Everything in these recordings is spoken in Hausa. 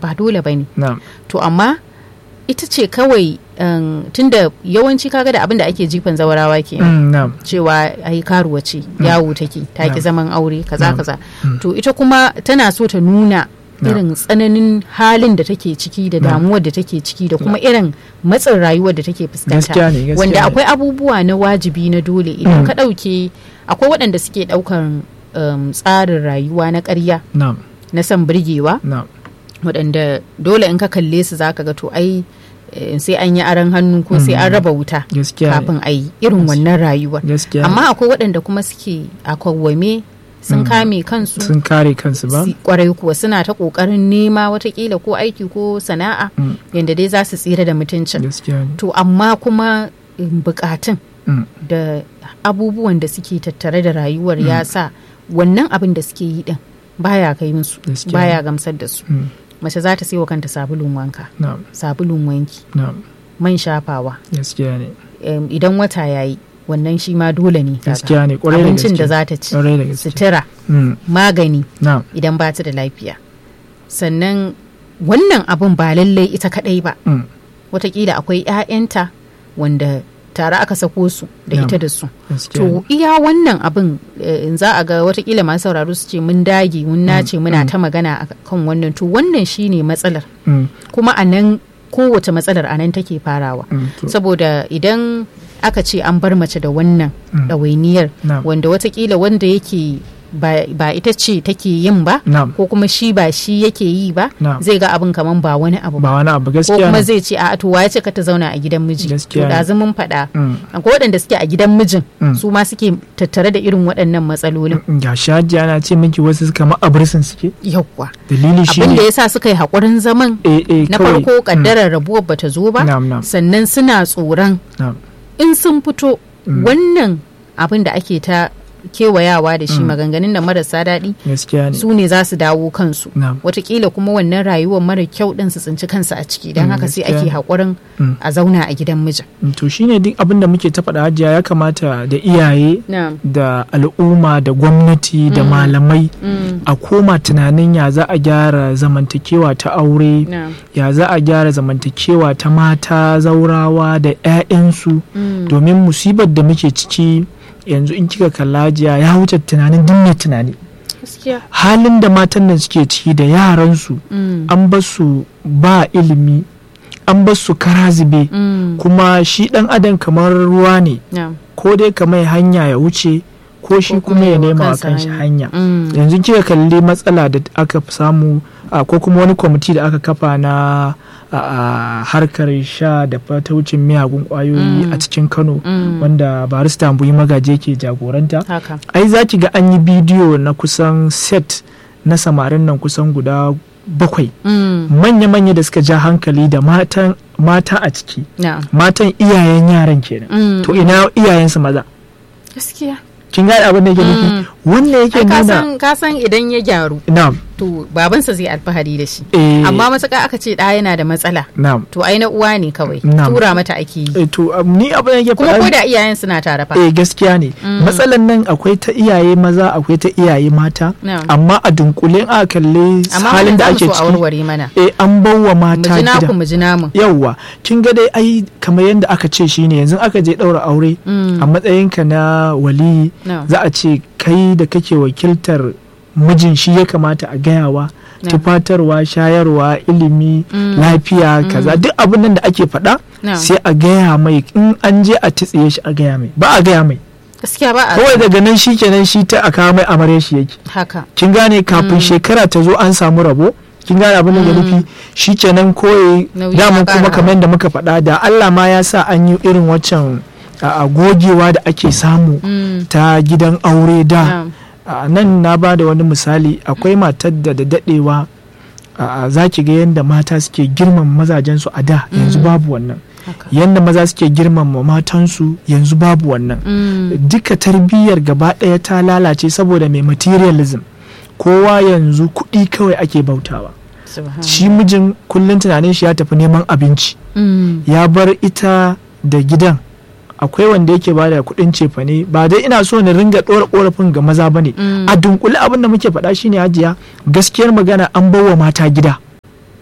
ba dole ba ne na'am to amma ita ce kawai um, tunda yawanci kaga da abin da ake jifan zawarawa ke Mm, na'am cewa ai karuwa ce yawo take ta ki Na'am. zaman aure kaza Na'am. kaza Mm. to ita kuma tana so ta nuna Na'am. irin tsananin halin da take ciki da Na'am. damuwar da take ciki da kuma irin matsin rayuwar da take fuskanta Gaskiya ne, gaskiya wanda ne. akwai abubuwa na wajibi na dole idan Mm. ka ɗauke akwai waɗanda suke ɗaukan um, tsarin rayuwa na ƙarya na'am na son birgewa na'am waɗanda dole in ka kalle su zaka ga to ai eh, sai an yi aron hannu ko sai an Mm. raba wuta gaskiya ne kafin a yi irin wannan rayuwar gaskiya ne. amma akwai waɗanda kuma suke a kawwame sun Mm. kame kansu sun kare kansu ba si- kwarai kuwa suna ta ƙoƙarin nema watakila ko aiki ko sana'a Mm. yadda dai za su tsira da mutuncin gaskiya ne to amma kuma em, bukatun Mm, da abubuwan da suke tattare da rayuwar ya sa wannan abin da suke yi din baya kai musu Gaskiya. baya gamsar da su mm, mace za ta wa kanta sabulun wanka na'am sabulun wanki na'am man shafawa gaskiya ne em, idan wata yayi wannan shi ma dole ne kaga. gaskiya ne kwarai da abincin da gaske za ta ci kwarai da gaske sutura Mm, magani na'am idan ba ta da lafiya sannan wannan abun ba lallai ita kadai ba mm, watakila akwai 'ya'yanta wanda tare aka sako su da Na'am. ita da su gaskiya ne. to iya wannan abin eh, in za a ga watakila masu sauraro su ce mun dage mun nace muna mm. ta magana a kan wannan to wannan shine matsalar Mm, kuma a nan kowace matsalar a nan take farawa mm, to, saboda idan aka ce an bar mace da wannan Mm. ɗawainiyar na'am wanda watakila wanda yake ba, ba ita ce take yin ba na'am ko kuma shi ba shi yake yi ba Na'am. zai ga abin kaman ba wani abu ba ba wani abu ko gaskiya kuma ne zai ce a to waye ce ka ta zauna a gidan miji to Gaskiya ne. ɗazu mun faɗa Mm, akwai waɗanda suke a gidan mijin Mm. su ma suke tattare da irin waɗannan matsalolin mm, ga shaji ana ce miki wasu kamar abrisin suke yawwa dalili shi abin da ne ya sa suka yi haƙurin zaman eh, eh, na kawai- farko ƙaddarar rabuwar bata zo ba Na'am, na'am. sannan suna tsoron na'am in sun fito Mm. wannan abin da ake ta kewayawa da shi maganganun da marasa daɗi gaskiya ne su ne za su dawo kansu Na'am. watakila kuma wannan rayuwar mara kyau ɗin su tsinci kansu a ciki don Mm, haka sai gaskiya. ake haƙurin Mm. a zauna a gidan mijin Mm, to shine duk abin da muke ta faɗa hajiya ya kamata da iyaye na'am da al'umma da gwamnati da malamai Mm. a koma tunanin ya za a gyara zamantakewa ta aure na'am ya za a gyara zamantakewa ta mata zaurawa da 'ya'yansu Mm. domin musibar da muke ciki yanzu in kika kalla jiya ya wuce tunanin duk mai tunani gaskiya halin da matan nan suke ciki da yaransu Mm. an basu ba ilimi an basu kara zube Mm. kuma shi dan adam kamar ruwa ne na'am ko dai ka mai hanya ya wuce ko shi Ko kuma ya wa nema wa kansa kanshi hanya Mm. yanzu kika kalli matsala da aka samu a, ko kuma wani kwamiti da aka kafa na a, a, harkar sha da fataucin miyagun kwayoyi Mm. a cikin kano Mm. wanda barista buyi magaje ke jagoranta haka ai za ki ga an yi bidiyo na kusan set na samarin nan kusan guda bakwai Mm. manya-manya da suka ja hankali da matan mata a ciki na'am matan iyayen yaran kenan Mm. to ina iyayensu maza gaskiya kin gane abin da yake nufi Mm. wannan yake Ai, ka nuna san- ka san idan ya gyaru na'am to babansa zai alfahari da shi eh, amma matuƙa aka ce ɗa yana da matsala na'am to ai na uwa ne kawai Na'am. tura mata ake yi eh, to um, ni abin da yake kuma ko faɗa da iyayen suna tare fa eh gaskiya ne Mm. matsalan nan akwai ta iyaye maza akwai ta iyaye mata Na'am. amma a dunkule a kalli amma halin da wannan ake zamu so a ciki warware mana eh an bawa mu mata ji naku gida mu ji namu yawwa kin ga dai ai kamar yadda aka ce shine yanzu aka je ɗaura aure Mm. a matsayinka na waliyi Na'am. za a ce kai da kake wakiltar mijin shi ya kamata a gayawa Na'am. tufatarwa shayarwa ilimi Mm. lafiya kaza duk abin nan da ake faɗa Na'am. sai a gaya mai in an je a titsiye shi a gaya mai ba a gaya mai gaskiya ba a kawai daga nan shi kenan shi ta a kawo mai amare shi yake haka kin gane kafin shekara ta zo an samu rabo kin gane abin da nufi shi kenan koyi Nauyi damun ya ƙara kuma kamar da muka faɗa da Allah ma ya sa an yi irin waccan a a gogewa da ake samu Mm. ta gidan aure da Na'am. a nan na ba da wani misali akwai matar da da daɗewa a za ki ga yadda mata suke girmama mazajensu a da yanzu babu wannan haka yadda maza suke girmama matansu yanzu babu wannan Mm. duka tarbiyyar gaba ɗaya ta lalace saboda mai materialism kowa yanzu kuɗi kawai ake bautawa Subhanallah. shi mijin kullum tunanin shi ya tafi neman abinci Mm. ya bar ita da gidan akwai wanda yake bada kuɗin cefane ba dai ina so na ringa ɗora ƙorafin ga maza ba ne Mm. a dunkule abin da muke faɗa shine hajiya gaskiyar magana an bawa mata gida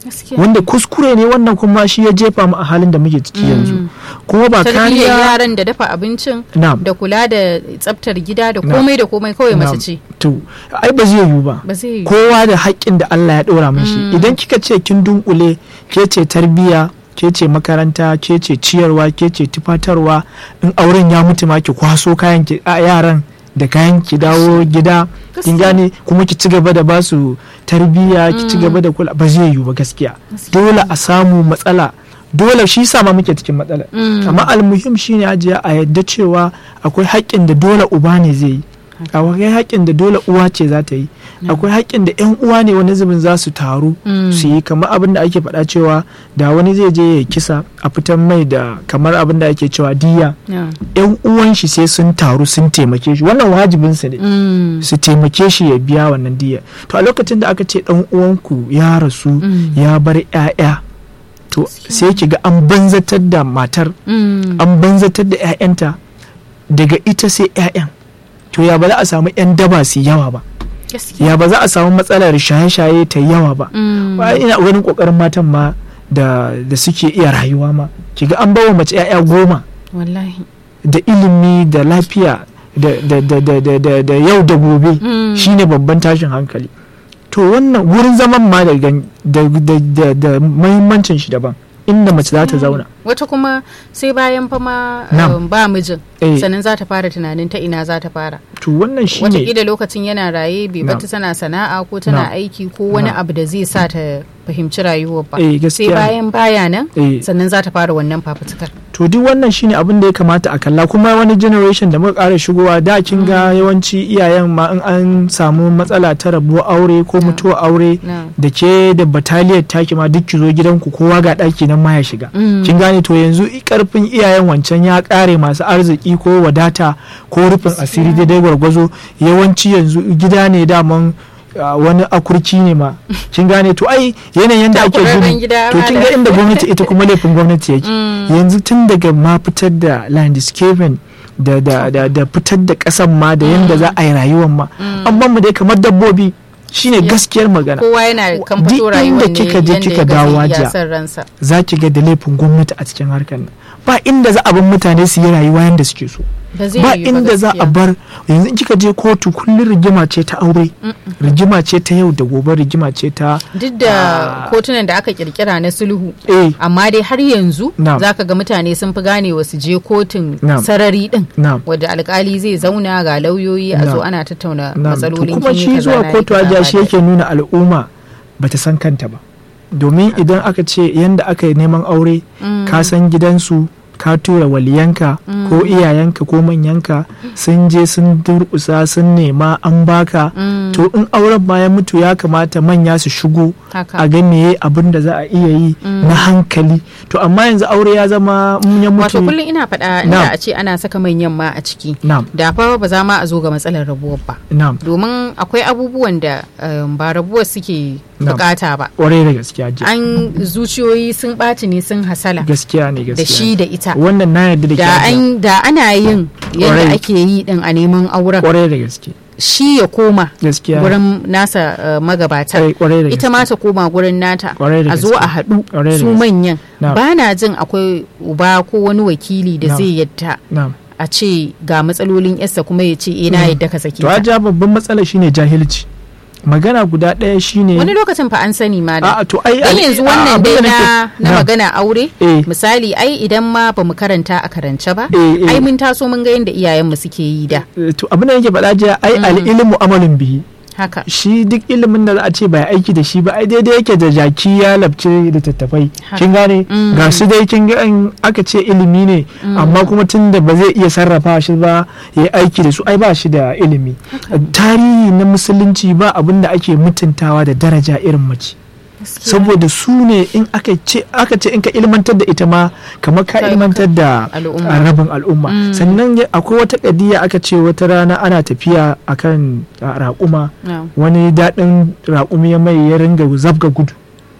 Gaskiya. wanda kuskure ne wannan kuma shi ya jefa mu a halin da muke ciki yanzu kuma ba tarbiyyar kariya yaran da dafa abincin na'am da kula da tsaftar gida da Na'am. komai da komai kawai na'am. mace ce to ai ba zai yiwu ba ba zai yi kowa da haƙƙin da Allah ya ɗora mishi Mm. idan kika ce kin dunkule ke ce tarbiyya ke ce makaranta ke ce ciyarwa ke ce tufatarwa in auren ya mutu ma ki kwaso kayan ki a yaran da kayan ki dawo gida kin Gaskiya. gane kuma ki ci gaba da basu tarbiyya ki ci gaba da kula ba zai yiwu ba gaskiya Gaskiya. dole a samu matsala dole shi sa ma muke cikin matsala Mm. amma almuhim shine ajiya a yadda cewa akwai haƙƙin da dole uba ne zai yi akwai haƙƙin da dole uwa ce za ta yi akwai haƙƙin da yan uwa ne wani zubin za su taru Mm. su yi kamar abin da ake faɗa cewa da wani zai je ya kisa a fitan mai da kamar abin da ake cewa diya Yeah. yan uwan shi sai sun taru sun taimake shi wannan wajibinsa ne Mm. su taimake shi ya biya wannan diya to a lokacin da aka ce dan uwanku ya rasu Mm. ya bar 'ya'ya to sai ki ga an banzatar da matar Mm. an banzatar da 'ya'yanta daga ita sai 'ya'yan to ya ba za a samu 'yan daba su yawa ba Gaskiya. ya ba za a samu matsalar shaye-shaye ta yawa ba Mm. ba ina ganin kokarin matan ma da da suke iya rayuwa ma kiga an bawa mace 'ya'ya goma wallahi da ilimi da lafiya da da da da da, da, da yau da gobe Mm. shine babban tashin hankali to wannan wurin zaman ma da gan- da da da, da muhimmancin shi daban inda mace za ta zauna wata kuma sai bayan fama Na'am. um, ba mijin Eh. sannan za ta fara tunanin ta ina za ta fara to wannan shine watakila lokacin yana raye bai Na'am. bata tana sana'a ko tana Na'am. aiki ko wani Na'am. abu da zai sa ta fahimci rayuwar ba Eh, sai gaskiya ne. bayan baya nan Eh. sannan za ta fara wannan fafutukar to duk wannan shine abin da ya kamata a kalla kuma wani generation da muka ƙara shigowa da kin ga yawanci iyayen ma in an samu matsala ta rabuwar aure ko mutuwar aure Na'am. da ke da bataliyar taki ma duk ki zo gidanku kowa ga ɗaki nan ma ya shiga Mm. kin gane to yanzu i- karfin iyayen wancan ya ƙare masu arziki ko wadata ko rufin asiri daidai gwargwazo yawanci yanzu gida ne daman ah, wani akurki ne ma kin gane to ai yanayin da ake Takurarren gini gida to kin ga malam. inda gwamnati ita kuma laifin gwamnati yake Mm. yanzu tun daga ma fitar da landscaping da da da, da fitar da kasan ma da yanda za a yi rayuwar ma an ban mu dai kamar dabbobi shine gaskiyar magana kowa yana kan Duk fito inda rayuwar ne kika je yanda kika ya ga dawo zai iya hajiya. son ransa za ki ga da laifin gwamnati a cikin harkar nan ba inda za a bar mutane su yi rayuwa yanda suke so ba zai ba yiwu inda za a gaskiya. bar yanzu in kika je kotu kullum rigima ce ta aure rigima ce ta yau da gobe rigima ce ta duk da kotunan da aka kirkira na sulhu eh amma dai har yanzu Na'am. zaka ga mutane sun fi ganewa su je kotun Na'am. sarari din na'am wadda alkali zai zauna ga lauyoyi a zo Na'am. ana tattauna Na'am, to matsalolin kuma kin yi shi kaza, zuwa na yi kotu kaza, ajiya ba shi da- yake nuna al'umma bata san kanta ba domin idan aka ce yanda aka yi neman aure ka san gidansu ka tura waliyanka ko iyayenka ko manyanka sun je sun durƙusa sun nema an baka Mm, to in auren ma ya mutu ya kamata manya su shigo haka a ga meye abin da za a iya yi na hankali to amma yanzu aure ya zama in ya wato mutu kullum ina faɗa Na'am. inda a ce ana saka manyan ma a ciki na'am da fa ba za ma a zo ga matsalar rabuwar ba na'am domin akwai abubuwan da um, ba rabuwar suke Na'am. bukata ba ƙwarai da gaskiya ji an zuciyoyi sun ɓaci ne sun hasala gaskiya ne da gaskiya shi da ita wannan na yarda da da ke an da ana yin yadda Kwarai. ake yi din a neman auren kwarai da gaske shi ya koma gaskiya gurin nasa uh, magabata Kwarai- kwarai da ita ma ta koma gurin nata Kwarai da a zo gaske. a haɗu Kwarai da su gaske. manyan Na'am. ba na jin akwai uba ko wani wakili da Na'am. zai yadda na'am a ce ga matsalolin yarsa kuma ya ce eh na Mm. yadda ka sake to ta aja babban matsala shine jahilci magana guda ɗaya shine wani lokacin fa an sani ma da a to ai dan ai- yanzu a- wannan abin dai da na nake- na na'am. magana aure Eh. misali ai idan ma ba mu karanta a karance ba Eh, eh. ai mun taso mun ga yadda iyayenmu suke yi da Eh, to abin da nake faɗa jiya ai al-ilmu amalin bihi haka shi duk ilimin da za a ce ba aiki da shi ba ai daidai yake da jaki ya labce da tattafai Haka. kin gane Mm. ga su dai kin ga in aka ce ilimi ne amma kuma tun da ba zai iya sarrafa shi ba ya yi aiki da su ai ba shi da ilimi tarihi na musulunci ba abin da ake mutuntawa da daraja irin mace Gaskiya. saboda su ne in aka ce aka ce in ka ilmantar da ita ma kamar ka Kai ilmantar da Al'umma. a rabin al'umma Mm. sannan ya- akwai wata kadiya aka ce wata rana ana tafiya akan a, raƙuma Na'am. wani daɗin raƙumi ya mai ya ringa zabga gudu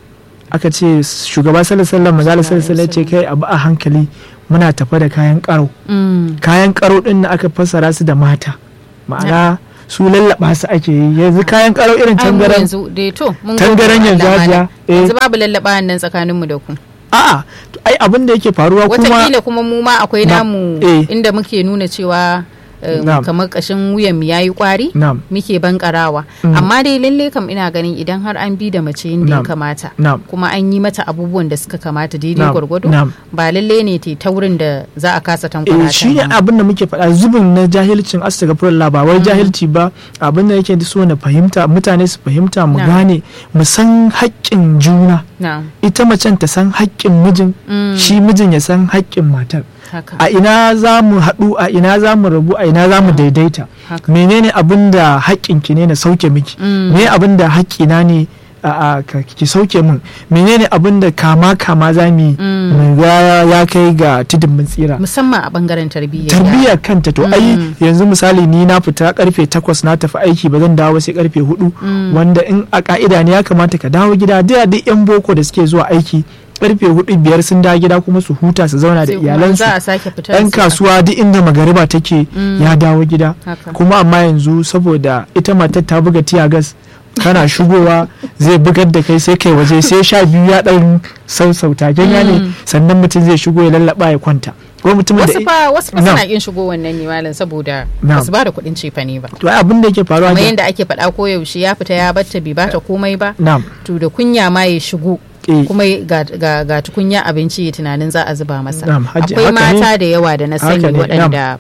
aka ce shugaba sallallahu alaihi wasallam ya ce kai abu a hankali muna tafa da kayan ƙaro Mm. kayan ƙaro ɗin na aka fassara su da mata ma'ana su lallaba su ake yi yanzu kayan karo irin Ai, mu tangaran yanzu dai to mun tangaran gode wa yanzu Allah hajiya, malam. eh. yanzu babu lallaba nan tsakaninmu da ku a'a to ai abin da yake faruwa kuma watakila kuma mu ma akwai Na- namu eh. inda muke nuna cewa um, Na'am. kamar kashin wuyan mu yayi kwari na'am muke bankarawa Mm. amma dai lalle kam ina ganin idan har an bi da mace yadda ya Na'am. kamata na'am kuma an yi mata abubuwan da suka kamata daidai na'am gwargwado na'am ba lalle ne ta taurin da za a kasa eh tankwara shi ne ta abin da muke faɗa zubin na jahilcin astagfirullah ba wai jahilci ba abin da yake so na fahimta mutane su fahimta mu Na'am. gane mu san haƙƙin juna na ita macen ta san haƙƙin mijin shi mijin ya san haƙƙin matar haka a ina za mu haɗu a ina za mu rabu a ina za mu daidaita haka menene abin da haƙƙinki ne na sauke miki Mm. me abin da haƙƙina ne a a, ka- ki sauke min menene abin da kama kama za mu yi Mm. mu ga ya kai ga tudun mun tsira musamman a bangaren tarbiyya tarbiyyar kanta to ai Mm. yanzu misali ni na fita karfe takwas na tafi aiki ba zan dawo sai karfe hudu Mm. wanda in a ka'ida ne ya kamata ka dawo gida da duk yan boko da suke zuwa aiki karfe hudu biyar sun dawo gida kuma su huta su zauna da Sai kuma iyalansu za a sake fitar yan su- kasuwa duk inda magariba take Mm. ya dawo gida haka kuma amma yanzu saboda ita matar ta buga tiyagas kana shigowa zai bugar da kai sai kai waje sai sha biyu ya dan sausauta ganya ne Mm. sannan mutum zai shigo ya lallaba ya kwanta ko mutumin da wasu fa wasu fa Na'am. suna kin shigo wannan ne malam saboda Na'am. ba su ba da kuɗin cefane ba to ai abin da yake faruwa kamar ne yadda ake faɗa ko yaushe ya fita ya batta bai bata komai ba na'am to da kunya ma ya shigo eh, kuma ga, ga, ga tukunya abinci ya tunanin za a zuba masa Na'am, hajji- akwai haka ne. mata da yawa da na sani Haka ne, waɗanda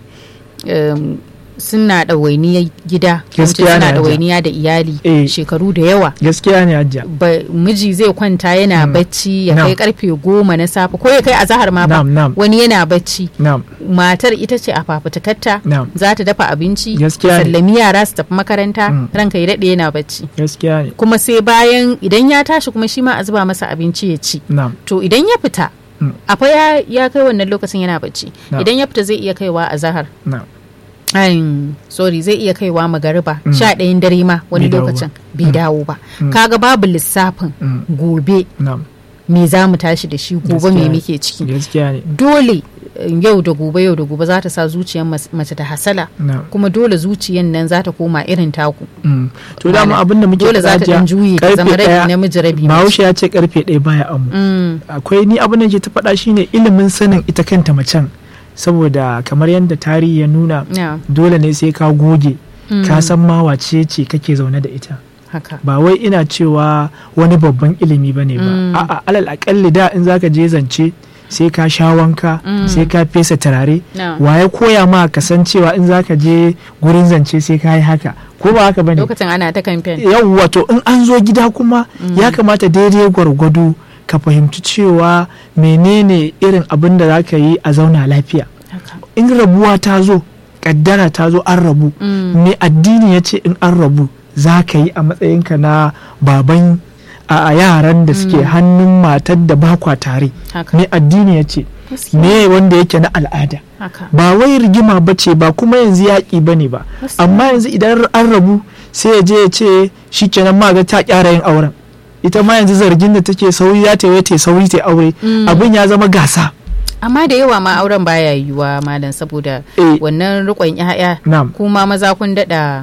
um, suna ɗawainiyar gida ko in ce Gaskiya ne, suna hajji. ɗawainiya da iyali Eh. shekaru da yawa gaskiya ne hajja ba, miji zai kwanta yana Mm. bacci ya Na'am. kai karfe goma na safe ko ya kai azahar ma ba na'am na'am wani yana bacci na'am matar ita ce a fafutukarta na'am za ta dafa abinci Gaskiya ne. sallami yara su tafi makaranta Mm. ranka ya daɗe yana bacci gaskiya ne kuma sai bayan idan ya tashi kuma shi ma a zuba masa abinci ya ci na'am to idan ya fita Mm. akwai ya, ya kai wannan lokacin yana bacci Na'am. idan ya fita zai iya kaiwa a zahar na'am Ayin, sorry zai iya kaiwa magariba Mm. sha ɗayan dare ma wani Bai dawo lokacin ba. bai Mm. dawo ba Mm. kaga babu lissafin Mm. gobe na'am me za mu tashi da shi gobe Gaskiya me ne. muke ciki gaskiya ne dole eh, yau da gobe yau da gobe za ta sa zuciyar mas- mace ta hasala na'am kuma dole zuciyar nan za ta koma irin taku Mm. to dama abin da muke dole za ta faɗa dan jiya, juye ta karfe zama rabi ɗaya, namiji rabi mace. bahaushe ya ce karfe ɗaya baya amu Mm, akwai ni abin da ke ta faɗa shine ilimin sanin ita kanta macen saboda kamar yadda tarihi ya nuna na, dole ne sai ka goge mm, ka san ma wace ce kake zaune da ita haka ba wai ina cewa wani babban ilimi ba ne ba Mm. a'a alal akalli da in zaka je zance sai ka sha wanka Mm. sai ka fesa turare na. waye koya ma ka san cewa in zaka je gurin zance sai ka yi haka ko ba haka bane lokacin ana ta kamfen yau wato in an zo gida kuma ya kamata daidai gwargwado ka fahimci cewa menene irin abin da za ka yi a zauna lafiya haka in rabuwa ta zo kaddara ta zo an rabu Mm, me addini ya ce in an rabu za ka yi a matsayinka na baban a a yaran da suke Mm. hannun matar da bakwa tare haka me addini ya ce Gaskiya, me wanda yake na al'ada haka ba wai rigima ba ce ba kuma yanzu yaƙi ba ne ba Gaskiya. amma yanzu idan an rabu sai ya je ya ce shi kenan ma ga ta kyara yin auren ita ma yanzu zargin da take sauri ya ta ta sauri ta aure Mm. abin ya zama gasa amma da yawa ma auren baya yiwuwa malam saboda eh wannan rikon ya'ya na'am kuma maza kun dada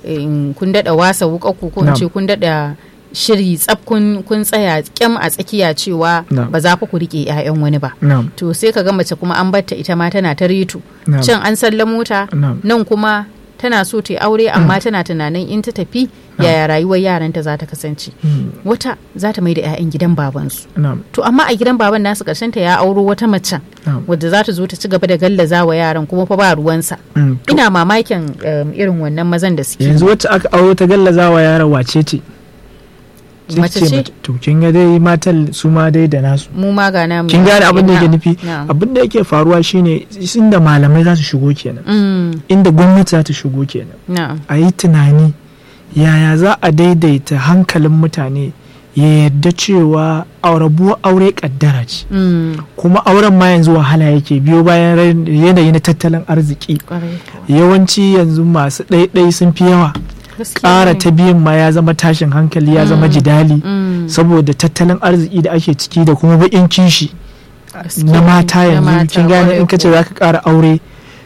in kun dada wasa wukaku ko in Na'am. ce kun dada shiri tsaf kun kun tsaya kyam a tsakiya cewa Na'am. ba za fa ku rike 'ya'yan wani ba na'am to sai ka ga mace kuma an batta ita ma tana ta reto na'am can an sallamo ta na'am nan kuma tana so ta yi aure amma tana tunanin in ta tafi yaya rayuwar yaranta za ta kasance Mm, wata za ta mai da 'ya'yan gidan babansu na'am to amma a gidan baban nasu karshen ta ya auro wata macen na'am wadda za ta zo ta ci gaba da gallaza wa yaran kuma fa ba ruwansa Mm, to ina mamakin um, irin wannan mazan da suke yanzu wacce aka auro ta gallaza wa yaran wace ce Sai mace ce ce mata, to kin ga dai matan su ma dai da nasu mu ma ga namu kin gane abin da yake Na'am, nufi na'am. abin da yake faruwa shine inda malamai za su shigo kenan Mm, inda gwamnati za ta shigo kenan na'am a yi tunani yaya za a daidaita hankalin mutane ya yarda cewa rabuwar aure kaddara ce Mm, kuma auren ma yanzu wahala yake biyo bayan rai- yanayi na tattalin arziki kwarai kuwa. yawanci yanzu masu ɗaiɗai sun fi yawa Gaskiya ƙara ne. ta biyun ma ya zama tashin hankali ya zama Mm. jidali Mm, saboda tattalin arziki da ake ciki da kuma baƙin kishi gaskiya na ne, mata na yanzu mata, kin gane in kwarai ka ce kuwa. za ka ƙara aure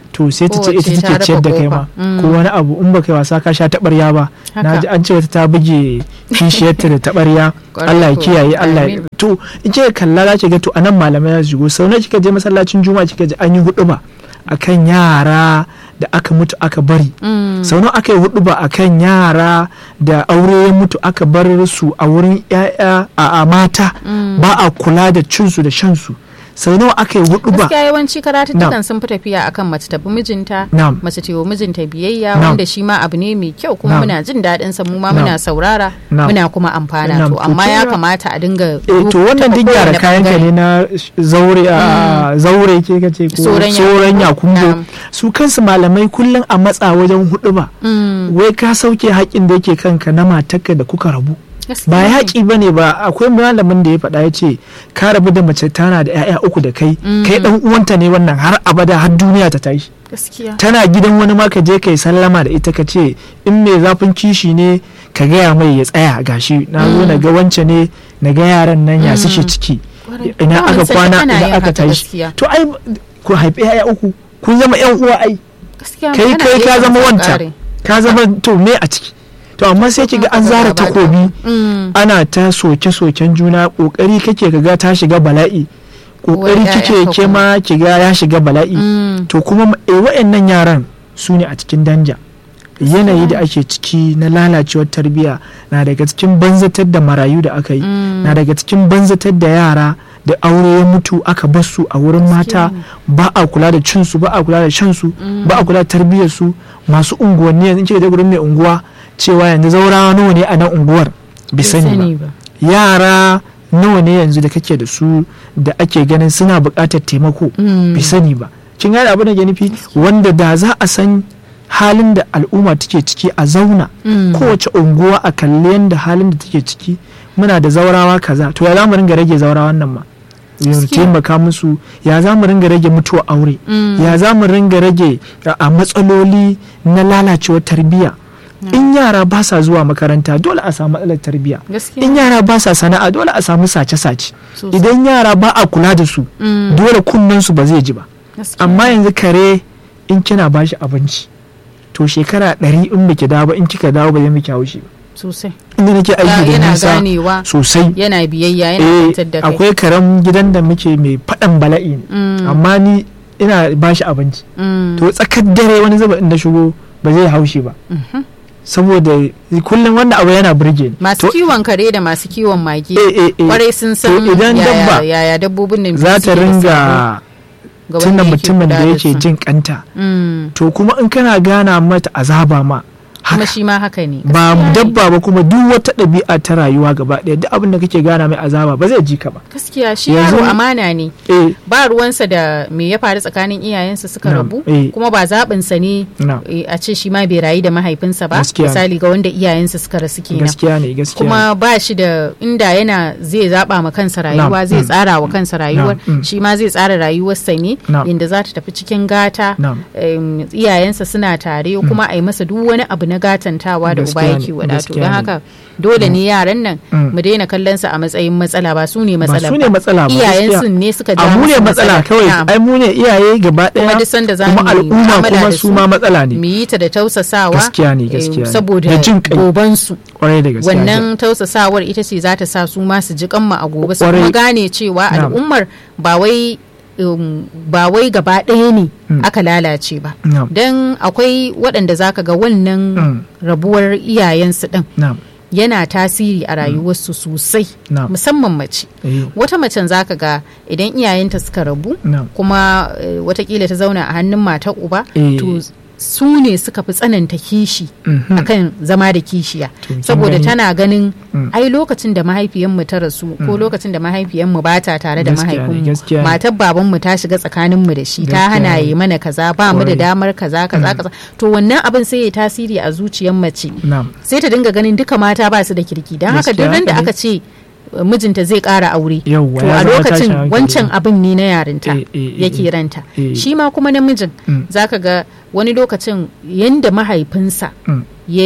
to sai ta ce ita Kowace ta take ciyar da rufe kai kofa. ma Mm. ko wani abu in baka yi wasa ka sha taɓarya ba na Haka. ji an ce wata ta buge kishiyarta da taɓarya Kwarai Allah ya ko. kiyaye Allah ya Amin. to in kika kalla za ki ga to anan malamai za su shigo sau nawa kika je masallacin juma'a kika ji an yi hudu ba akan yara da aka mutu aka bari Mm. sau nawa aka yi hudu ba akan yara da aure ya mutu aka bar su a wurin 'ya'ya a a mata Mm. ba a kula da cinsu da shansu sau nawa aka yi hudu ba gaskiya yawanci karatuttukan Na'am. sun fi tafiya akan mace ta bi mijinta Na'am. mace ta yi wa mijinta biyayya Na'am. wanda shi ma abu ne mai kyau kuma Na'am. muna jin daɗin sa mu ma Na'am. muna saurara Na'am. muna kuma amfana Na'am. to To amma ya kin ga- kamata a dinga eh to wannan duk gyara kayan ka ne na zaure a zaure ke ka ce ko Soran soran Yakumbo. yakumbo Na'am. su kansu malamai kullum a matsa wajen hudu ba Mm. wai ka sauke haƙin da yake kanka na matarka da kuka rabu Gaskiya ba ne. yaƙi ba ne ba akwai malamin da ya faɗa ya ce ka rabu da mace tana da 'ya'ya uku da kai kai ɗan uwanta ne wannan har abada har duniya ta tashi gaskiya tana gidan wani ma ka je kai sallama da ita ka ce in mai zafin kishi ne ka gaya mai ya tsaya gashi na zo na ga wance ne na ga yaran nan ya suke ciki Kwarai. ina Ba aka mun san kwana ana ina yin aka haka tashi gaskiya. to ai ku haifi 'ya'ya uku kun zama 'yan uwa ai gaskiya kai ana kai iya ka yin zama sa wanta ƙare. ka zama to me a ciki to amma sai ki ga an zara takobi Mm. ana ta soke-soken juna kokari kake ka ga ta shiga bala'i kokari Uwar kike ƴaƴanka ke ma ki ga ya shiga bala'i Mm. to kuma e, wa'annan yaran su ne a cikin danja yanayi da ake ciki na lalacewar tarbiyya na daga cikin banzatar da marayu da aka yi Mm. na daga cikin banzatar da yara da aure ya mutu aka bar su a wurin mata ba a kula da cinsu ba a kula da shansu ba a kula da tarbiyyar su masu unguwanni yanzu kika je gurin mai unguwa cewa yanzu zaurawa nawa ne a nan unguwar bai Bai sani ba yara nawa ne yanzu da kake da su da ake ganin suna buƙatar taimako Mm. bai sani ba kin gane abin da ke nufi wanda da za a san halin da al'umma take ciki a zauna Mm. kowace unguwa a kalli yadda halin da take ciki muna da zaurawa kaza to ya za mu ringa rage zaurawan nan ma ya Gaskiya. taimaka musu ya za mu ringa rage mutuwa aure Mm. ya za mu ringa rage a a matsaloli na lalacewar tarbiyya in yara ba sa zuwa makaranta dole a samu matsalar tarbiyya gaskiya in yara ba sa sana'a dole a samu sace-sace Sosai. idan yara ba a kula da su Mm. dole kunnen su ba zai ji ba Gaskiya. amma yanzu kare in kina bashi abinci to shekara ɗari in baki dawo ba in kika dawo ba zai miki haushi ba sosai inda nake aiki da yana nisa ganewa sosai yana biyayya yana eh kwantar da kai akwai karen gidan da muke mai faɗan bala'i ne Mm. amma ni ina bashi abinci Mm. to tsakar dare wani zuba inda shigo ba zai haushi ba Mhm. saboda kullum wannan abu yana burge ni masu To, kiwon kare da masu kiwon mage eh, eh, eh, kwarai sun san to idan yaya, dabba yaya dabbobin nan za ta suke da ringa sabo ga tunda wanda yake mutumin da kula yake su. jin kanta Mm. to kuma in kana gana mata azaba ma kuma haka shi ma haka ne ba Gaskiya ne. dabba ba kuma duk wata ɗabi'a ta rayuwa gaba ɗaya duk abin da kake gana mai azaba ba zai ji ka ba gaskiya shi Yanzu- yaro amana ne eh ba ruwansa da me ya faru tsakanin iyayensa suka Na'am, rabu eh. kuma ba zaɓinsa ne Na'am. eh, a ce shi ma bai rayu da mahaifinsa ba Gaskiya ne. misali ga wanda iyayensa suka rasu kenan gaskiya ne gaskiya kuma ba shi da inda yana zai zaba ma kansa rayuwa Na'am, zai mm. tsara wa kansa rayuwar mm. shi ma zai tsara rayuwarsa ne Na'am. inda za ta tafi cikin gata Na'am. em, iyayensa suna tare kuma a yi masa duk wani abu na gatantawa da uba Gaskiya yake ne, wadato gaskiya don ne. haka dole ne yaran nan Mm. mu daina kallon sa a matsayin matsala ba su ne ba matsala su ne matsala ba iyayensu gaskiya. ne suka ja a mu ne musu matsala kawai Na'am. ai mu ne iyaye gaba kuma ɗaya duk sanda za kuma mu yi al'umma mu'amala kuma da su ma matsala mu ne yi ta da tausasawa Gaskiya ne, em, gaskiya ne. saboda Da jin kai. gobansu kwarai da gaskiya wannan tausasawar ita ce za ta sa su ma su ji kanmu a gobe su Kwarai. kuma gane cewa Na'am. al'ummar ba wai um, ba wai gaba ɗaya ne Mm. aka lalace ba Na'am. don akwai waɗanda zaka ga wannan Mm. rabuwar iyayensu ɗin na'am yana tasiri a rayuwarsu sosai Na'am. musamman mace eh wata macen zaka ga idan iyayenta suka rabu na'am kuma eh, watakila ta zauna a hannun matar uba Eh. to su ne suka fi tsananta kishi Mhm. akan zama da kishiya To, kin saboda gani? tana ganin Mm. ai lokacin da mahaifiyanmu ta rasu ko lokacin da mahaifiyanmu ba ta tare da Gaskiya ne, mahaifinmu gaskiya ne. matar babanmu ta shiga tsakaninmu da shi ta Gaskiya hana ne. yi mana kaza ba mu da Kwarai. damar kaza kaza kaza to wannan abin sai ya tasiri a zuciyar mace na'am sai ta dinga ganin duka mata ba su da kirki don haka duk Gaskiya ran da haka ne. aka ce uh, mijinta zai ƙara aure Yawwa, to ya a zama tashin lokacin hankali. wancan abin ne na yarinta Eh, eh, eh, yake eh. ranta Eh. shi ma kuma namijin Mm. zaka ga wani lokacin yanda mahaifinsa Mm. ya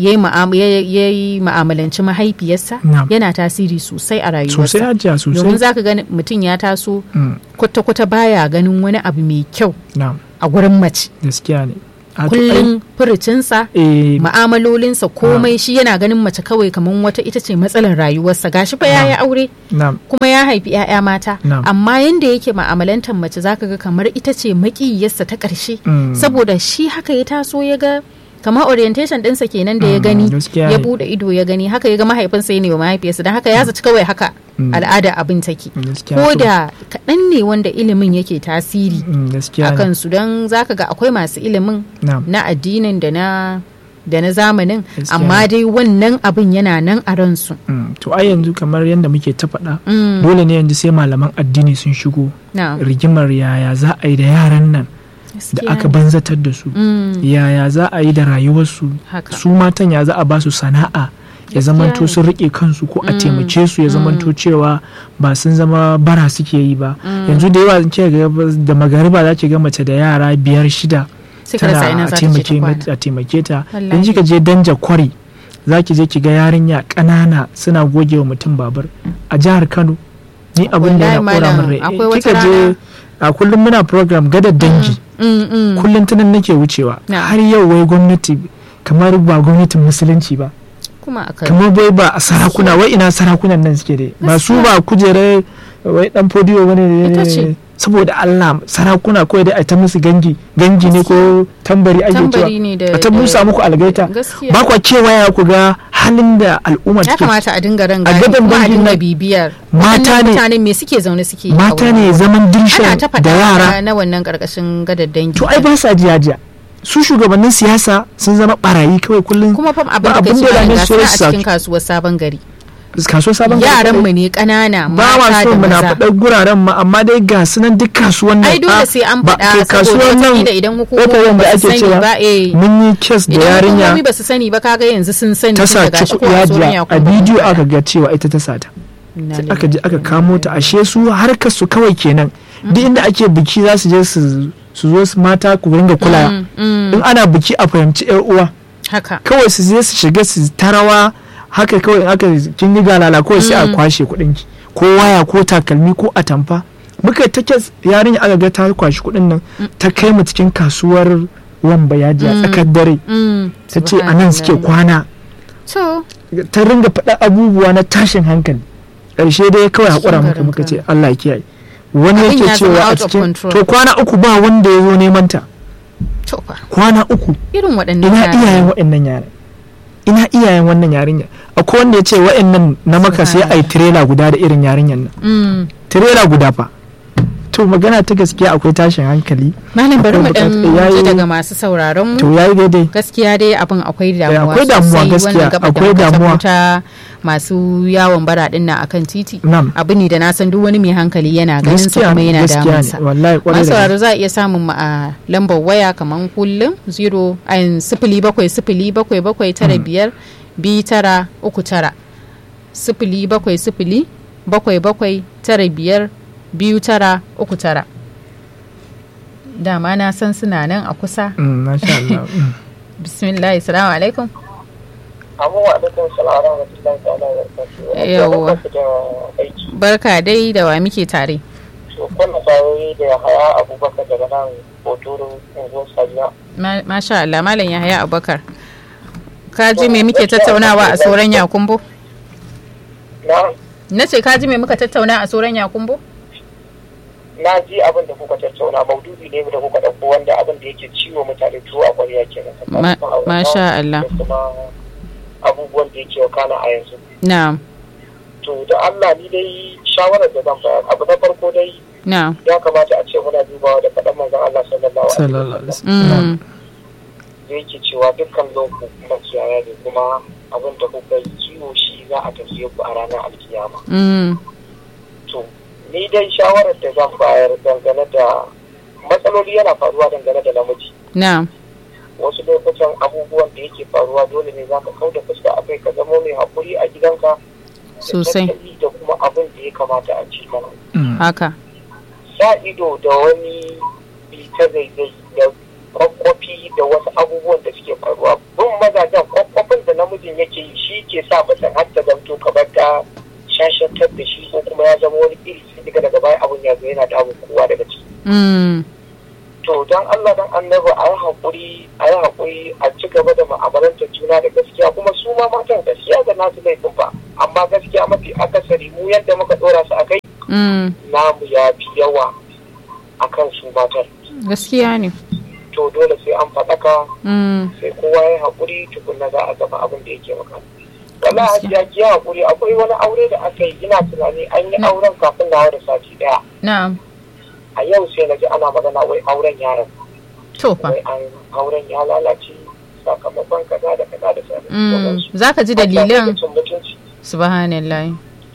yi ma'amalanci mahaifiyarsa Na'am. yana tasiri sosai a sosai rayuwarsa hajiya domin sosai zaka ga mutum ya taso Mm. kwata-kwata baya ganin wani abu mai kyau na'am a gurin mace gaskiya ne A to ai- kullum furucinsa eh, ma'amalolinsa komai shi yana ganin mace kawai kamar wata ita ce matsalar rayuwarsa gashi fa ya yi aure na'am kuma ya haifi 'ya'ya mata Na'am. amma yanda yake ma'amalantar mace zaka ga kamar ita ce makiyarsa ta ƙarshe Mm. saboda shi haka ya taso ya ga kamar orientation ɗinsa kenan da ya Mm, gani gaskiya ya ne. bude ido ya gani haka ya ga mahaifinsa ya ne wa mahaifiyarsa don haka ya zaci kawai haka Mm. al'ada abin take gaskiya ko to. da kaɗan ne wanda ilimin yake tasiri Mm, gaskiya a ne kansu don zaka ga akwai masu ilimin na'am na addinin da na da na zamanin Gaskiya amma ne. dai wannan abin yana nan a ransu Mm, to ai yanzu kamar yadda muke ta faɗa Mm, dole ne yanzu sai malaman addini sun shigo na rigimar yaya za a yi da yaran nan da gaskiya aka ne. banzatar da su Mm, yaya za a yi da rayuwarsu haka su matan ya za a ba su sana'a ya zamanto ne. sun rike kansu ko a Mm, taimake su ya zamanto cewa ba sun zama bara suke yi ba yanzu da yawa ke ga da magariba za ki ga mace da yara biyar shida suka rasa ina tana za a ta ce ta taimake kwana mata- a taimake ta Wallahi. in kika je danja kwari za ki je ki ga yarinya ƙanana suna goge wa mutum babur a jihar kano ni abin da ya Wallahi kora min malam, rai akwai Eh, wata kika je rana- a kullum muna program gadar dangi Mm, mm. kullum tunan nake wucewa Na. har yau wai gwamnati kamar ba gwamnatin musulunci ba kuma aka kamar bai ba a sarakuna wai ina sarakunan nan suke dai ba su ba kujerar wai dan fodiyo bane Ita ce. saboda Allah sarakuna kawai dai a ta musu gangi gangi ne ko tambari ake tambari cewa ne da a ta musa muku algaita gaskiya ba kwa kewaya ku ga halin da al'umma ya take kamata a dinga ran A gani gaban kuma a dangin dinga nan, bibiyar mata Waɗannan ne- mutanen me suke zaune suke yi a mata wurin? ne zaman ana dirshan ta da yara faɗa na wannan karkashin gadar dangi to ai ba sa jiya su shugabannin siyasa sun zama barayi kawai kullum kuma fam abin ba da kai abin da su dame ga su suna a su cikin kasuwar sabon gari kasuwar sabon gari yaran kadai. mu ne ƙanana ba ma mata so da muna maza faɗar guraren ma amma dai ga su nan duk kasuwan nan ai dole ah, sai an ba- faɗa kai saboda kasuwan nan wataƙila idan ƙofar hukumomi da ba su ake sani cewa ba eh mun yi kes da idan yarinya hukumomi ba su sani ba kaga yanzu sun sani ta tun sa daga shi ciku ko a tsoron yajiya a yakun bidiyo ba. aka ga cewa ita ta sata Inna sai lillahi. aka je aka kamo ta ashe su harkar su kawai kenan duk inda ake biki za su je su su zo su mata ku ringa kula Mm, mm, in ana biki a fahimci yar uwa haka kawai su je su shiga su tarawa haka kawai in aka kin yi galala kawai sai a Mm. kwashe kuɗin ki ko waya ko takalmi ko atamfa muka ta kes yarinya aka ga ta kwashi kuɗin nan ta kai mu cikin kasuwar wamba yaji a Mm. tsakar dare Mm, ta ce a nan suke subhanallah. kwana to ta ringa faɗa abubuwa na tashin hankali ƙarshe dai kawai haƙura Cikin muka garin muka ce Kano. Allah ya kiyaye wani Abin yake ya zama cewa a out of cikin control. to kwana uku ba wanda ya zo neman ta to fa kwana uku irin waɗannan ina yaran. iyayen waɗannan yaran ina iyayen wannan yarinya akwai wanda ya ce waɗannan na maka sai a yi tirela guda da irin yarinyan nan Mm. tirela guda fa to magana ta gaskiya akwai tashin hankali malam bari mu Akwai dan buƙatar- yayi- ji daga masu sauraron mu to yayi daidai gaskiya dai abin akwai damuwa akwai damuwa sosai gaskiya, wannan gaba da akwai muka damuwa. tabbata masu yawon bara din na akan titi nam abu ne da na san duk wani mai hankali yana ganin sa gaskiya kuma ne yana gaskiya damunsa ne wallahi kwarai masu da sauraro za a iya samun mu a lambar waya kamar kullum 0 ayin sifili bakwai sifili bakwai bakwai tara biyar biyu tara uku tara sifili bakwai sifili bakwai bakwai tara biyar biyu tara uku tara dama na san suna nan a kusa Mm, masha Allah mm. bismillah salamu alaikum abubuwa da kan salara wa tilan ta'ala wa barakatuhu Yawwa. Barkanku da aiki barka dai da wa muke tare to kuna tare da haya abubakar daga nan hotoro unguwar sajiya Ma- masha Allah malam Yahaya Abubakar ka ji me muke tattaunawa a soran Yakumbo na na ce ka ji me muka tattauna a soran Yakumbo na ji abin da kuka tattauna maudu'i ne da kuka ɗauko wanda abin da yake ciwo mutane tuwo a ƙwarya kenan Ma- masha Allah. da kuma abubuwan da yake wakana a yanzu na'am to da Allah ni dai shawarar da zan bayar abu na farko dai na'am ya kamata a ce muna dubawa da faɗan manzon Allah sallallahu alaihi sallallahu alaihi wasallam wasallam mm. da yake cewa dukkan loko makiyaya ne kuma abin da kuka yi kiwo shi za a tafiye ku a ranar alkiyama Mm. to ni dai shawarar da zan bayar dangane da matsaloli yana faruwa dangane da namiji na'am wasu lokutan abubuwan da yake faruwa dole ne zaka kau da fuska akai ka zamo mai hakuri a gidanka da Sosai. tattali da kuma abin da ya kamata a ci mana Mm. haka sa ido da wani bita zaizai da kwakwafi da wasu abubuwan da suke faruwa bin mazajen kwakwafin da namijin yake yi shi ke sa mutum har ta zamto kamar ta shashantar da shi ko kuma ya zama wani iri sai daga daga baya abun ya zo yana damun kowa daga ciki mm. to don Allah don annabi a yi haƙuri a yi haƙuri a ci gaba da ma'amalanta juna da gaskiya kuma su ma matan gaskiya da nasu laifin ba amma gaskiya mafi akasari mu yadda muka ɗora su a kai Mm, namu ya fi yawa a kan su matan gaskiya ne to dole sai an faɗaka Mm, sai kowa ya haƙuri tukunna za a gama abin da yake maka wala Gaskiya. hajiya ki haƙuri akwai wani aure da aka yi ina tunani an yi auren kafin na da sati ɗaya na'am a yau sai na ji ana magana wai auren yaron to fa wai an auren ya lalace sakamakon kaza da kaza da Mm, sauransu za ka ji dalilan Cin mutunci subhanallah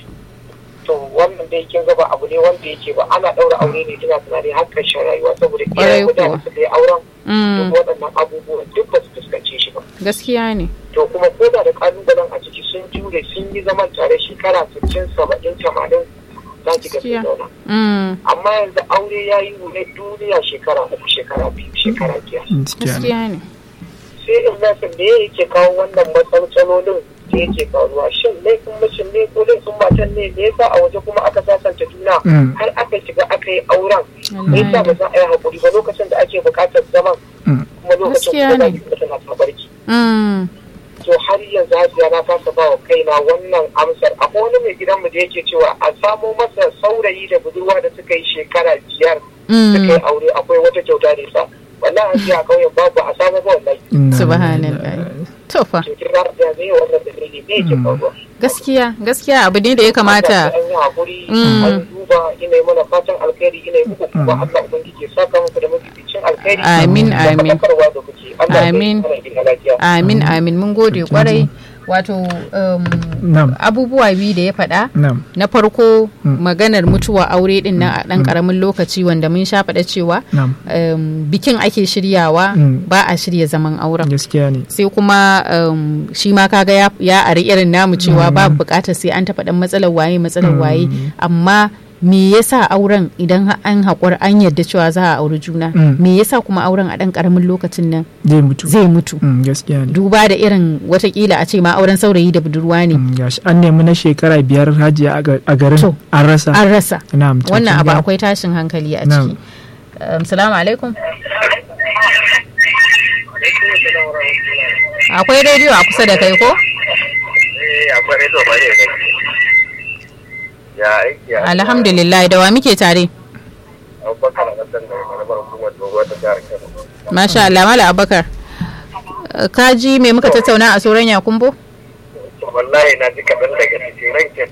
to wannan dai kin ga ba abu ne wanda yake ba ana ɗaura aure ne ina tunani har ƙarshen rayuwa saboda Ƙwarai iyayen mutane kuwa. su yi auren Mm, duk waɗannan abubuwan duk ba su fuskance shi ba gaskiya ne to kuma ko da da kalubalen a ciki sun jure sun yi zaman tare shekara 60 70 80 za ki ga Gaskiya. sun zauna Mm, amma yanzu aure ya yi wune duniya shekara uku shekara biyu shekara biyar gaskiya ne gaskiya ne sai in nasa da ya yake kawo wannan matsalolin da yake faruwa shin laifin mashin ne ko laifin matan ne me yasa a waje kuma aka sasanta juna Mm. har aka shiga aka yi auren me yasa ba wallahi za a yi haƙuri ba lokacin da ake buƙatar zaman Mm. kuma lokacin Gaskiya kuma ne. za tana tabarki Mm, to har yanzu hajiya na kasa ba wa kaina wannan amsar akwai wani mai gidanmu da yake cewa a samo masa saurayi da budurwa da suka yi shekara biyar suka yi mm, aure akwai wata kyauta da yasa wallahi hajiya a ƙauyen babu a samu ba wallahi Inna subhanallah lillahi. to fa to kin ga da zai wannan dalili ne yake faruwa gaskiya gaskiya abu ne da ya kamata an yi hakuri Mm. an duba ina yi mana fatan alkhairi ina yi muku kuma Allah ubangiji ya saka muku da mafificin alkhairi Amin, da amin. faɗakarwa da kuke Allah ya Amin. kai mana gida lafiya amin amin mun gode kwarai wato um, Na'am. abubuwa biyu da ya faɗa Na'am. na farko maganar mutuwa aure din nan a ɗan ƙaramin lokaci wanda mun sha faɗa cewa Na'am. um, bikin ake shiryawa Mm. ba a shirya zaman auren Gaskiya ne. sai kuma um, shi ma kaga ya, ya ari irin namu cewa babu bukatar sai an taɓa ɗan matsalar waye matsalar waye amma me yasa auren idan ha- an haƙura an yarda cewa za a auri juna Mm. me yasa kuma auren a ɗan ƙaramin lokacin nan Zai mutu. zai mutu Mm, Gaskiya ne. duba da irin watakila a ce ma auren saurayi da budurwa ne Mm, Gashi an nemi na shekara biyar hajiya a ga- a garin To. an rasa. an rasa Na'am. to wannan kin abu ga- akwai tashin hankali a Na'am. ciki Um, salamu alaikum akwai rediyo a kusa da kai ko Eh, akwai rezo ba ne ne. Ya aiki ya. alhamdulillah da wa muke tare Abubakar na san da karamar hukumar dogo ta jihar Kano. masha Allah mala abakar Uh, ka ji me muka tattauna a soran yakumbo Wallahi na ji kaɗan daga cikin rankin.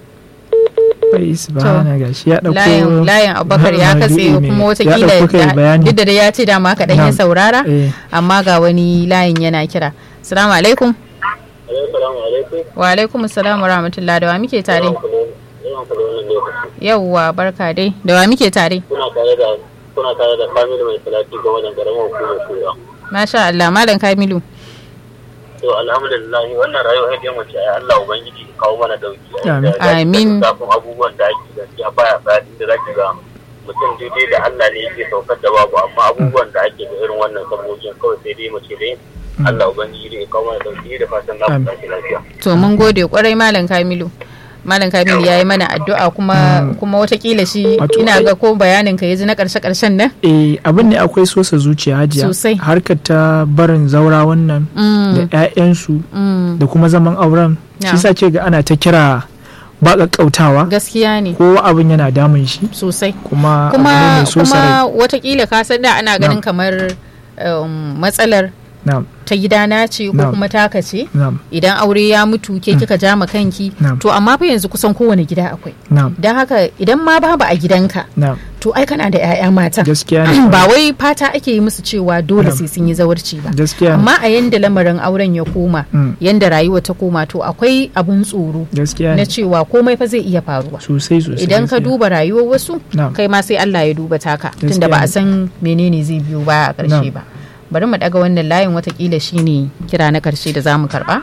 Bai subhana gashi ya dauko layin layin abubakar ya katse maudu'i mai- kuma ya watakila dauko kai da- bayani. duk da dai ya ce dama kaɗan ya Na'am. saurara Eh. amma ga wani layin yana kira salamu alaikum Assalamu alaikum. wa alaikum assalam wa rahmatullah da wa muke tare Yawan kula wannan lokaci. yauwa barka dai da wa muke tare Kuna tare da kuna tare da family mai salati ga wannan garin hukumar kura. masha Allah malam Kamilu To alhamdulillah wannan rayuwar yadda mace ai Allah ubangiji ya kawo mana dauki. Amin. Amin. Kafin abubuwan da ake gaskiya baya tsari da zaki ga mutum daidai da Allah ne yake saukar da babu amma abubuwan da ake da irin wannan sabogin kawai sai dai mace dai Allah ubangiji da ya kawo mana dauki da fatan za mu Amin. tashi lafiya. to mun gode kwarai malam Kamilu malam Kamilu ya yi mana addu'a kuma kuma watakila shi Wato, ina ai- ga ko bayanin ka ya ji na karshe karshen nan Eh, abin ne akwai sosa zuciya hajiya Sosai. harkar ta barin zaura wannan da 'ya'yansu Mm, da kuma zaman auren Ya. shi sa ce ga ana ta kira ba ƙaƙƙautawa gaskiya ne ko abin yana damun shi sosai kuma abu ne kuma mai so kuma watakila ka san da ana ganin kamar um, matsalar na'am ta gidana ce ko Na'am. kuma taka ce na'am idan aure ya mutu ke kika ja ma kanki Na'am. to amma fa yanzu kusan kowane gida akwai na'am don haka idan ma babu a gidanka na'am to ai kana da 'ya'ya mata gaskiya ne ba wai fata ake yi musu cewa dole Na'am. sai sun yi zawarci ba gaskiya ne amma a yanda lamarin auren ya koma Mm. yanda rayuwa ta koma to akwai abun tsoro gaskiya na ne cewa komai fa zai iya faruwa sosai sosai idan ka gaskiya. duba rayuwar wasu Na'am. kai ma sai Allah ya duba taka tunda Gaskiya ba a ne. san menene zai biyo baya a ƙarshe Na'am. ba bari mu daga wannan layin watakila shine kira na ƙarshe da zamu karba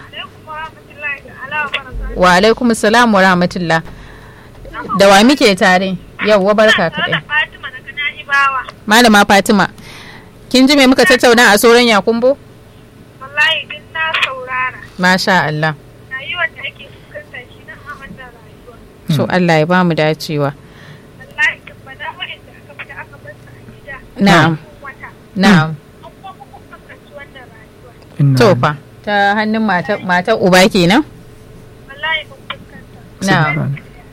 wa alaikum salam wa rahmatullah da wa muke tare yauwa barka kaɗai Fatima daga Na'ibawa. malama fatima kin ji me muka tattauna a soran yakumbo Wallahi din na saurara. masha Allah Rayuwar da ake fuskanta shi nan a wannan rayuwa. to Allah ya bamu dacewa Wallahi kan bana wa'anda aka fita aka bar su a gida. na'am Cikin wata. na'am an kuma kun fuskanci wannan rayuwa Inna to fa ta hannun mata mata uba kenan wallahi mun fuskanta na'am Subhan.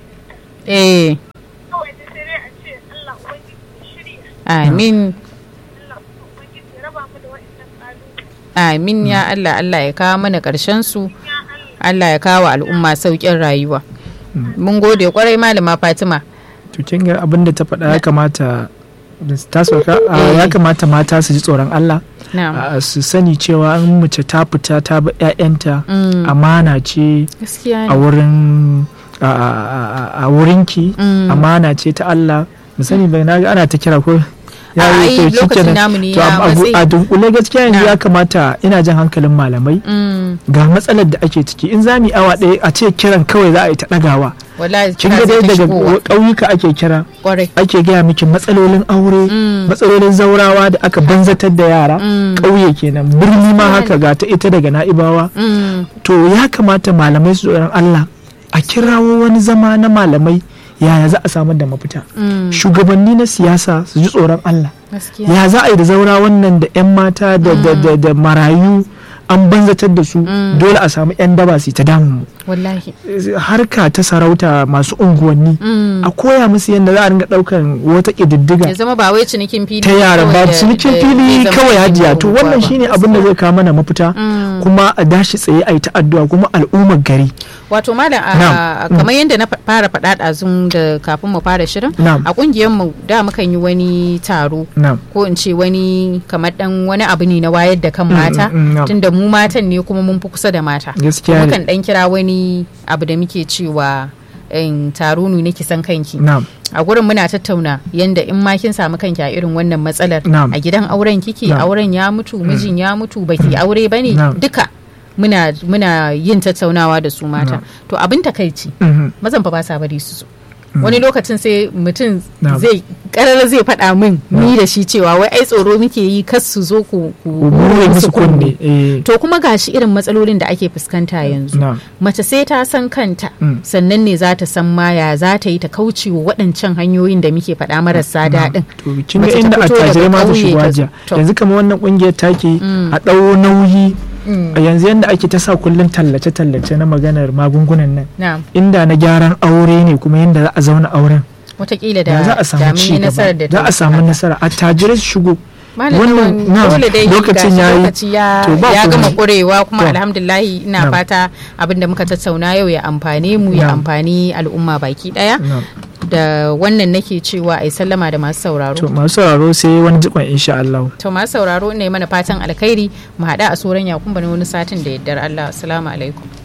eh kawai da sai dai a ce Allah ubangiji ya shirya amin Allah ubangiji ya raba mu da wa'annan ƙalubale amin ya Allah Allah ya kawo mana ƙarshen su ya Allah Allah ya kawo al'umma sauƙin rayuwa mun gode kwarai malama Fatima to kin ga abin da ta faɗa ya kamata da ta sauka a, Eh. ya kamata mata su ji tsoron Allah na'am a, su sani cewa in mace ta fita ta bi 'ya'yanta Mm. amana ce gaskiya a ne wurin a, a- a- a wurinki Mm. amana ce ta Allah mu sani bai na ga ana ta kira ko A, ai, to lokacin shikenan. namu ne To, ya a- a- matse. a dunkule gaskiya yanzu Na. ya kamata ina jan hankalin malamai Mm. ga matsalar da ake ciki in za mu yi awa ɗaya a ce kiran kawai za a yi ta ɗagawa wallahi kin kira ga zai dai ta daga shigowa. ƙauyuka ake kira kwarai ake gaya miki matsalolin aure Mm. matsalolin zaurawa da aka banzatar da yara Mm. ƙauye kenan birni ma haka ga ta ita daga na'ibawa Mm. to ya kamata malamai su tsoron Allah a kirawo wani zama na malamai yaya za a samar da mafita Mm. shugabanni na siyasa su ji tsoron Allah gaskiya ya za a yi da zaura wannan da 'yan mata da, da, da, da marayu an banzatar da su Mm. dole a samu 'yan daba su yi ta damun mu wallahi harka ta sarauta masu unguwanni Mm. a koya musu yadda za a ringa daukan wata ƙididdiga ya zama ba wai cinikin fili ta yara kawai ba da- cinikin da- fili da zama kawai cikin hajiya to unguwa wannan ba. shine abin da zai kawo mana mafita Mm. kuma a dashi tsaye a yi ta addu'a kuma al'ummar gari wato malam a- Na'am. a- kamar yadda na fa- fara faɗa ɗazun da kafin mu fara shirin Na'am. a ƙungiyar mu da mukan yi wani taro na'am ko in ce wani kamar dan wani abu ne na wayar da kan Mm, mata mm, mm, na'am. tunda mu matan ne kuma mun fi kusa da mata Gaskiya ne. mukan dan kira wani abu da muke cewa in taro ne nake san kanki na'am a gurin muna tattauna yanda in ma kin samu kanki a irin wannan matsalar Na'am. a gidan auren kike Na'am. auren ya mutu mijin ya mutu baki aure bane Na'am. duka muna muna yin tattaunawa da su mata Na'am. to abin takaici Mhm. mazan fa ba sa bari su zo wani lokacin sai mutum Na'am. zai karar zai faɗa min ni da shi cewa wai ai tsoro muke yi kas su zo ku ku bure musu kunne eh to kuma gashi irin matsalolin da ake fuskanta yanzu na'am mace sai ta san kanta Mm. sannan ne za ta san ma ya za ta yi ta kauce wa waɗancan hanyoyin da muke faɗa marasa daɗin to kin ga Mace ta inda fito daga attajirai ma su ƙauye shigo ta- hajiya to. yanzu kamar wannan kungiyar take Mm. a ɗau nauyi Mm. a yanzu yanda ake ta sa kullum tallace-tallace na maganar magungunan nan na inda na gyaran aure ne kuma yanda za a zauna auren watakila da da za a da samu mun ci yi nasarar da gaba za ta a samu haka. nasara attajirai su shigo Malam Wannan- Lawan, na'am, dole dai lokacin gashi yayi. lokaci ya, To, ba ya gama komai. kurewa kuma To. alhamdulillahi ina Na'am. fata abin da muka tattauna yau ya amfane mu ya Na'am. amfani al'umma baki daya Na'am. da wannan nake cewa ai sallama da masu sauraro to masu sauraro sai wani jikon insha Allah to masu sauraro ne mana fatan alkhairi mu haɗa a soran yakun bane wani satin da yaddar Allah assalamu alaikum